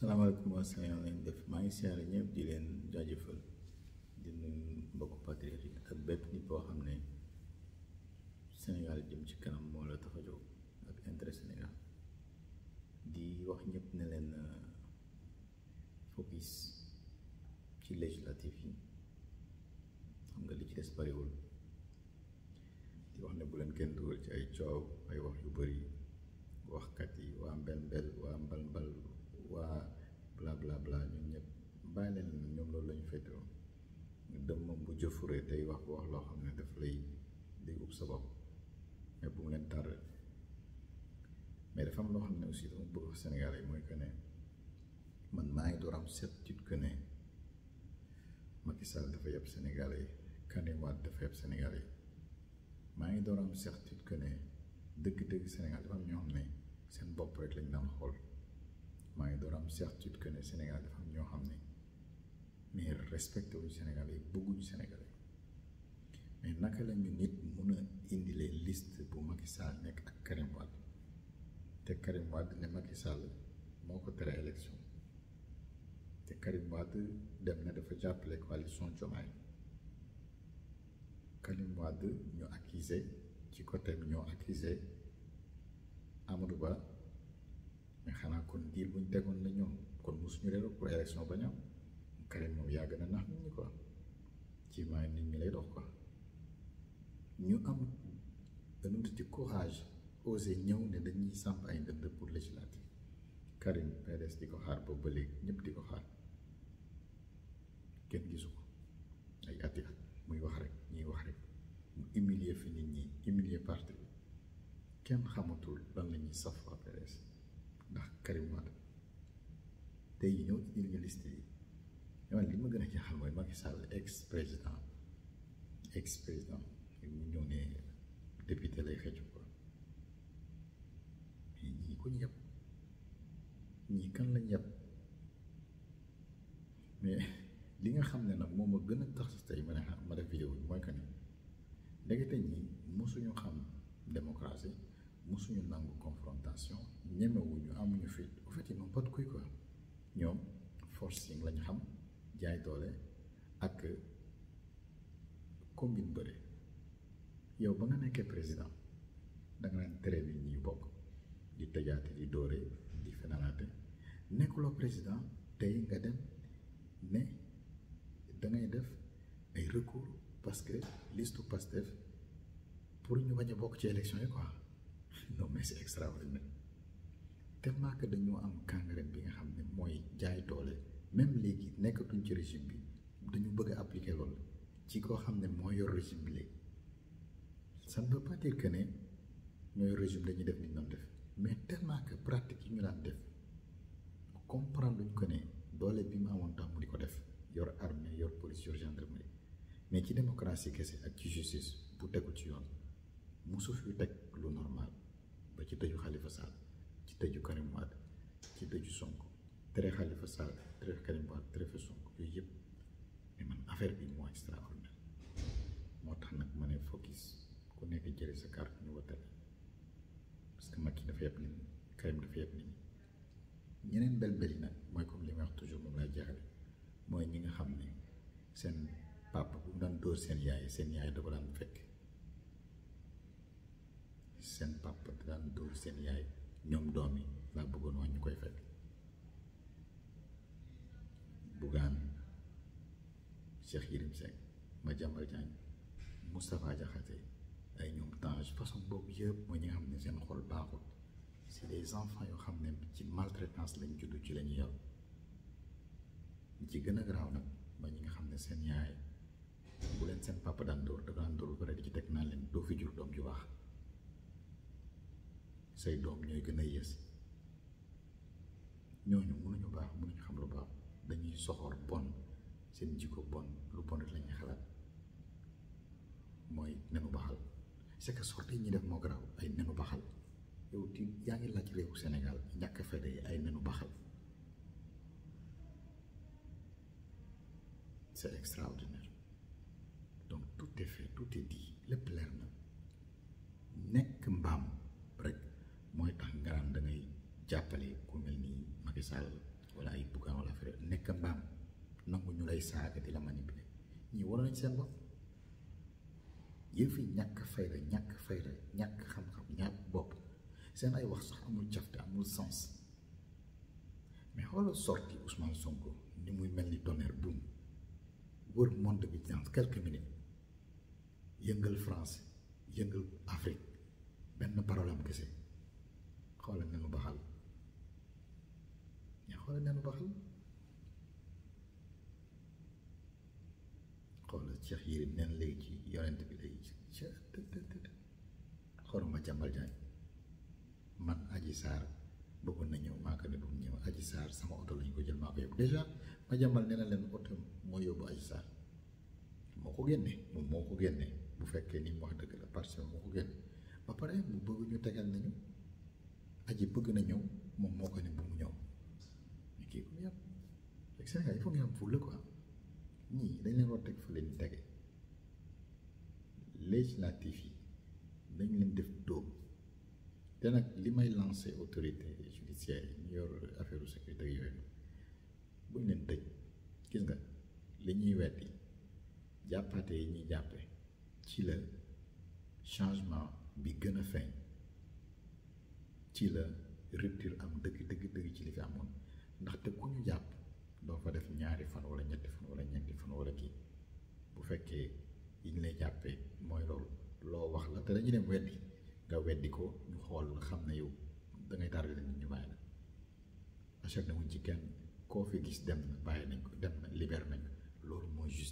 salaamaaleykum waa Sénégal lañ def maa ngi siyaare ñëpp di leen jaajëfal di nuyu mbokku patriote yi ak bépp nit boo xam ne Sénégal jëm ci kanam moo la tax a jóg ak intérêt Sénégal di wax ñëpp ne leen focus ci législatif yi xam nga li ci des bariwul di wax ne bu leen kenn dugal ci ay coow ay wax yu bari waxkat yi waa mbel mbel waa mbal mbal waa bla bla bla ñun ñëpp bàyyi leen ñoom loolu la ñu féetewoo dem moom bu jëfuree tey wax bu wax loo xam ne daf lay di ub sa bopp mais bu mu leen tardé mais dafa am loo xam ne aussi dama bëgg wax Sénégal yi mooy que ne man maa ngi door am certitude que ne Macky Sall dafa yeb Sénégal yi Karim Wade dafa yeb Sénégal yi maa ngi door am certitude que ne dëgg-dëgg Sénégal dafa am ñoo xam ne seen bopp rek lañ daan xool maa ngi door am certitude que ne Sénégal dafa am ñoo xam ne mais respecté wuñu Sénégal yi bëgguñu Sénégal yi mais naka la ñu nit mun a indilee liste bu Macky Sall nekk ak Karim Wade te Karim Wade ne Macky Sall moo ko tere élection te Karim Wade dem na dafa jàppale coalition Diomaye Karim Wade ñu accusé ci côté bi ñoo accusé Amadou Ba mais xanaa kon diir bu ñu tegoon la ñoom kon mosuñu réero pour élection ba ñam Karim moom yàgg na nax nit ñi quoi ci maay nit ñi lay dox quoi ñu am dañu ci courage osé ñëw ne dañuy samp ay ndënd pour législative Karim PDS di ko xaar boobu ba léegi ñëpp di ko xaar kenn gisu ko ay ati at muy wax rek ñuy wax rek mu humilier fi nit ñi humilier parti bi kenn xamatul lan la ñuy saf waa PDS ndax Karim Wade tey ñëw indil ñu liste yi yow li ma gën a jaaxal mooy Macky Sall ex président ex président mu ñëw ne député lay xëcc ko mais ñii ko ñu yàpp ñii kan lañ yàpp mais li nga xam ne nag moom ma gën a tax tey ma ne ma def vidéo bi mooy que ni ndekete ñi mosuñu xam démocratie mosuñu nangu confrontation ñemewuñu amuñu fit au fait ils n'ont pas de couilles quoi ñoom forcing lañ xam jaay doole ak combine bëre yow ba nga nekkee président danga naan tere bi ñuy bokk di tëjaate di dóore di fenalaate nekkuloo président tey nga dem ne dangay def ay recours parce que listu Pastef pour ñu bañ a bokk ci élection yi quoi non mais c'est extraordinaire tellement que dañoo am kàngareen bi nga xam ne mooy jaay doole même léegi nekkatuñ ci régime bi dañu bëgg a appliquer loolu ci koo xam ne moo yor régime bi léegi ça ne veut pas dire que ne ñooy régime dañuy def ni ñu doon def mais tellement que pratique yi ñu daan def comprendre luñ ko ne doole bi mu amoon tax mu di ko def yor armée yor police yor gendarmerie mais ci démocratie kese ak ci justice bu tegu ci yoon musu fi teg lu normal ba ci tëju Khalifa Sall ci tëju Karim Wade ci tëju Sonko tere Khalifa Sall tere Karim Wade tere fa Sonko yooyu yëpp mais man affaire bi moo extraordinaire moo tax nag ma ne focus ku nekk jëlee sa carte ñu wotale parce que Macky dafa yeb nit ñi Karim dafa yeb nit ñi ñeneen bel-bel yi nag mooy comme li may wax toujours moom lay jeexale mooy ñi nga xam ne seen papa bu mu daan dóor seen yaay seen yaay da ko daan fekk seen papa da daan dóor seen yaay ñoom doom yi laa bëggoon wax ñu koy fekk Bougane Cheikh Yérim Seck Madiambal Diagne Moustapha Diakhaté ay ñoom Tange façon boobu yëpp mooy ñi nga xam ne seen xol baaxul c'est des enfants yoo xam ne ci maltraitance lañ juddu ci lañu yor ci gën a garaaw nag mooy ñi nga xam ne seen yaay bu leen seen papa daan dóor dafa daan dóor ba pare di ci teg naa leen doo fi jur doom ju baax say doom ñooy gën a yées ñooñu mënuñu baax mënuñu xam lu baax dañuy soxor bon seen jikko bon lu bon rek la ñuy xalaat mooy nenu baxal c'est que sorte yi ñuy def moo garaaw ay nenu baxal yow di yaa ngi laaj réewu Sénégal ñàkk fayda yi ay nenu baxal c'est extraordinaire donc tout est fait tout est dit lépp leer na nekk mbaam rek mooy tax nga naan da ngay jàppale ku mel ni Macky Sall wala ay buggaan wala affaire nekk mbaam nangu ñu lay saaga di la manipuler ñii war nañ seen bopp yëf yi ñàkk fayda ñàkk fayda ñàkk xam-xam ñàkk bopp seen ay wax sax amul cafte amul sens mais xoolal sorti Ousmane Sonko ni muy mel ni tonnerre boum wër monde bi dans quelques minutes yëngal France yëngal Afrique benn parole am kese xoolal nenu baxal ñaa xoolal nenu baxal xoolal Cheikh Yérim nen léegi ci yonent bi lay xoolal ma jàmbal jaañ man Adji Sarr bëggoon na ñëw maa ko ne bu mu ñëw Adji Sarr sama oto lañ ko jël maa ko yóbbu dèjà ma jàmbal nee na leen oto moo yóbbu Adji Sarr moo ko génne moom moo ko génne bu fekkee ni mu wax dëgg la parce que moo ko génne ba pare mu bëgg ñu tegal nañu aji bëgg na ñëw moom moo ko ne bu mu ñëw mais kii ko yàpp rek Sénégal il faut nga am fulla quoi ñii dañ leen war teg fa leen tege législatif yi dañ leen def dóom te nag li may lancé autorité judiciaire yi ñu yor affaire sécurité yooyu buñ leen tëj gis nga li ñuy weddi jàppaate yi ñuy jàppe ci la changement bi gën a feeñ ci la rupture am dëgg dëgg dëgg ci li fi amoon ndaxte ku ñu jàpp doo fa def ñaari fan wala ñetti fan wala ñeenti fan wala kii bu fekkee yi ñu lay jàppee mooy loolu loo wax la te dañuy dem weddi nga weddi ko ñu xool xam ne yow da ngay tardé nit ñu bàyyi la acharné wuñ ci kenn koo fi gis dem na bàyyi nañ ko dem na libéré nañ ko loolu mooy juste